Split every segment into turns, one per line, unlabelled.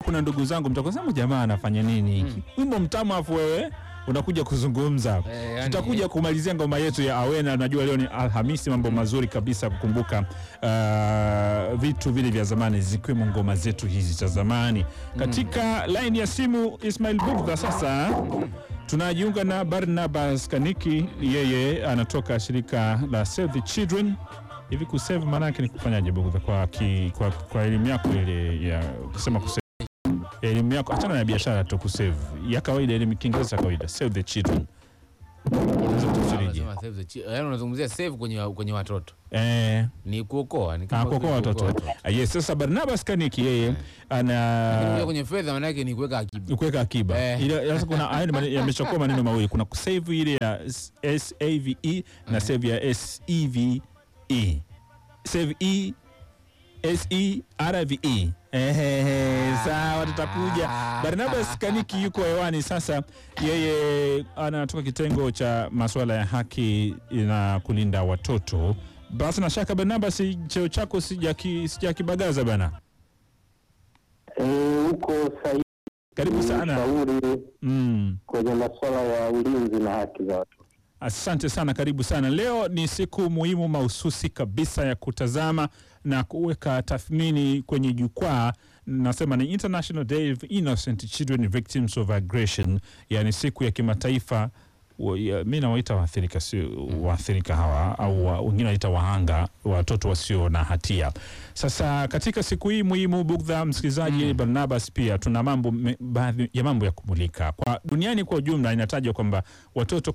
kuna ndugu zangu mtakosema jamaa anafanya nini hiki wimbo mtamu afu wewe unakuja kuzungumza hapa
Eh, yani-
tutakuja kumalizia ngoma yetu ya awena najua leo ni alhamisi mambo mazuri kabisa kukumbuka uh, vitu vile vya zamani zikiwemo ngoma zetu hizi za zamani katika laini ya simu ismail bugdha sasa tunajiunga na barnabas kaniki yeye anatoka shirika la save the children hivi kusave maana yake ni kufanyaje bugdha kwa, ki- kwa, kwa elimu yako ile ya kusema kusave elimu yako achana na biashara tu kusave ya kawaida elimu kiingereza cha kawaida save the children Unaweza kutafsirije?
Unasema save the chi- yaani unazungumzia save kwenye kwenye watoto
Eh,
ni kuokoa ni
ah,
kama
kuokoa watoto Ah, yes sasa barnabas kaniki yeye
Lakini
ana
kwenye fedha maana yake ni kuweka akiba
kuweka akiba
Eh.
Ile- sasa kuna haya ni mane- yameshakuwa maneno mawili kuna kusave ile ya S- save na save ya seve save e serve Ehehe, sawa tutakuja barnabas kaniki yuko hewani sasa yeye anatoka kitengo cha masuala ya haki na kulinda watoto basi na shaka barnabas cheo chako sijaki- sijakibagaza bana
Eh, huko sahihi
karibu sana
shauri
mm.
kwenye masuala ya ulinzi na haki za watoto.
Asante sana, karibu sana. Leo ni siku muhimu mahususi kabisa ya kutazama na kuweka tathmini kwenye jukwaa. Nasema ni International Day of Innocent Children Victims of Aggression, yani siku ya kimataifa wa- ya- mi nawaita waathirika, sio waathirika hawa au wa- wengine wanaita wahanga, watoto wasio na hatia. Sasa katika siku hii muhimu, Bugdha msikilizaji, Barnabas, pia tuna mambo me- baadhi ya mambo ya kumulika kwa duniani kwa ujumla. Inatajwa kwamba watoto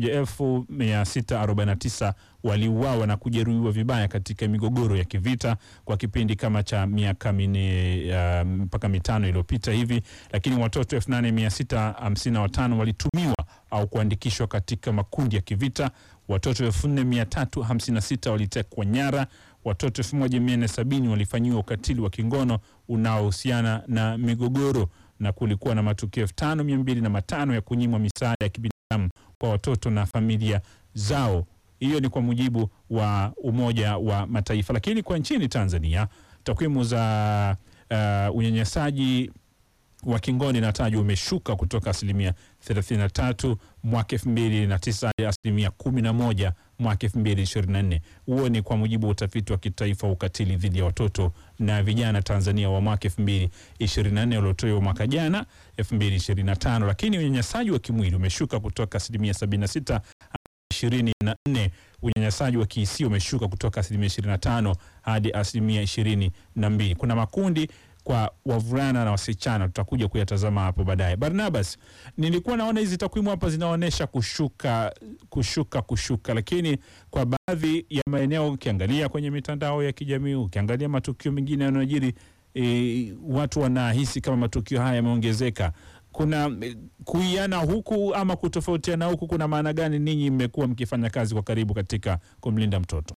11649 waliuawa na kujeruhiwa vibaya katika migogoro ya kivita kwa kipindi kama cha miaka minne uh, mpaka mitano iliyopita hivi, lakini watoto 8655 walitumiwa au kuandikishwa katika makundi ya kivita. Watoto 4356 walitekwa nyara. Watoto 1470 walifanyiwa ukatili wa kingono unaohusiana na migogoro, na kulikuwa na matukio 5205 ya kunyimwa misaada ya kibinadamu kwa watoto na familia zao. Hiyo ni kwa mujibu wa Umoja wa Mataifa. Lakini kwa nchini Tanzania takwimu za uh, unyanyasaji wa kingoni inatajwa umeshuka kutoka asilimia 33 mwaka 2009 hadi asilimia 11 mwaka 2024. Huo ni kwa mujibu wa utafiti wa kitaifa wa ukatili dhidi ya watoto na vijana Tanzania wa mwaka 2024 uliotolewa mwaka jana 2025. Lakini unyanyasaji wa kimwili umeshuka kutoka asilimia 76 ishirini na nne. Unyanyasaji wa kihisia umeshuka kutoka asilimia 25 hadi asilimia ishirini na mbili. Kuna makundi kwa wavulana na wasichana, tutakuja kuyatazama hapo baadaye. Barnabas, nilikuwa naona hizi takwimu hapa zinaonyesha kushuka kushuka kushuka, lakini kwa baadhi ya maeneo ukiangalia kwenye mitandao ya kijamii, ukiangalia matukio mengine yanayojiri, e, watu wanahisi kama matukio haya yameongezeka. Kuna e, kuiana huku ama kutofautiana huku, kuna maana gani? Ninyi mmekuwa mkifanya kazi kwa karibu katika kumlinda mtoto.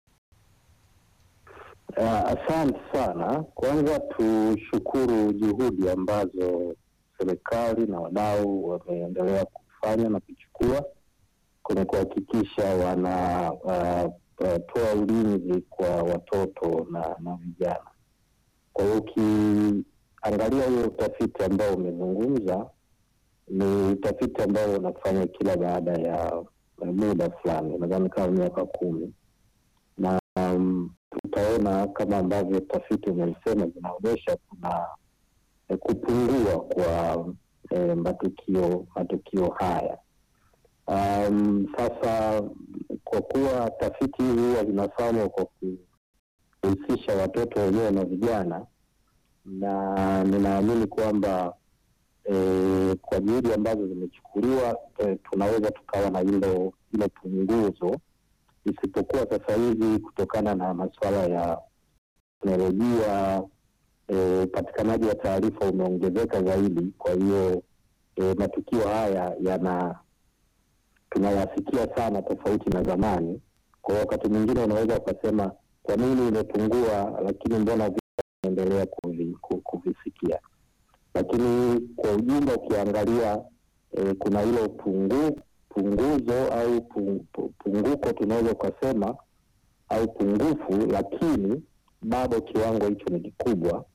Uh, asante sana. Kwanza tushukuru juhudi ambazo serikali na wadau wameendelea kufanya na kuchukua kwenye kuhakikisha wanatoa uh, uh, ulinzi kwa watoto na, na vijana. Kwa hiyo ukiangalia huyo utafiti ambao umezungumza ni utafiti ambao unafanya kila baada ya uh, muda fulani, nadhani kama miaka kumi na um, tutaona kama ambavyo tafiti umesema zinaonyesha kuna eh, kupungua kwa eh, matukio matukio haya. Um, sasa kwa kuwa tafiti hizi huwa zinafanywa kwa kuhusisha watoto wenyewe na vijana, na ninaamini kwamba eh, kwa juhudi ambazo zimechukuliwa eh, tunaweza tukawa na hilo hilo punguzo isipokuwa sasa hivi kutokana na masuala ya teknolojia upatikanaji wa taarifa umeongezeka zaidi. Kwa hiyo e, matukio haya yana tunayasikia sana tofauti na zamani. Kwa hiyo wakati mwingine unaweza ukasema kwa nini imepungua, lakini mbona vinaendelea kuvi, ku- kuvisikia. Lakini kwa ujumla ukiangalia e, kuna hilo pungu, punguzo au pu- pu- punguko tunaweza ukasema au pungufu, lakini bado kiwango hicho ni kikubwa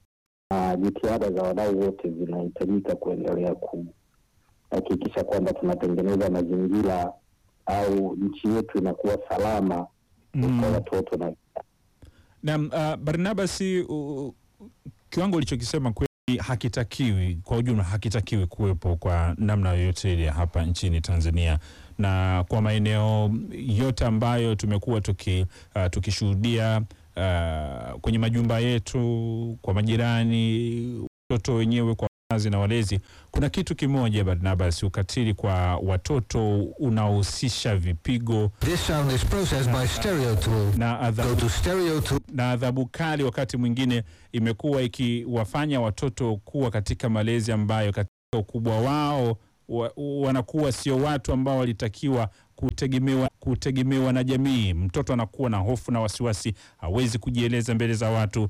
na jitihada za wadau wote zinahitajika kuendelea kuhakikisha kwamba tunatengeneza mazingira au nchi yetu inakuwa salama
Mm.
kwa watoto na
Na uh, Barnabas, uh, kiwango ulichokisema kweli hakitakiwi kwa ujumla, hakitakiwi kuwepo kwa namna yoyote ile hapa nchini Tanzania na kwa maeneo yote ambayo tumekuwa tuki, uh, tukishuhudia uh, kwenye majumba yetu, kwa majirani, watoto wenyewe kwa wazazi na walezi. Kuna kitu kimoja Barnabas, ukatili kwa watoto unaohusisha vipigo
This sound is processed by Stereo Tool.
na
Go
adhabu
to Stereo Tool.
na adhabu kali wakati mwingine imekuwa ikiwafanya watoto kuwa katika malezi ambayo katika ukubwa wao wa, wanakuwa sio watu ambao walitakiwa kutegemewa, kutegemewa na jamii. Mtoto anakuwa na hofu na wasiwasi, hawezi kujieleza mbele za watu,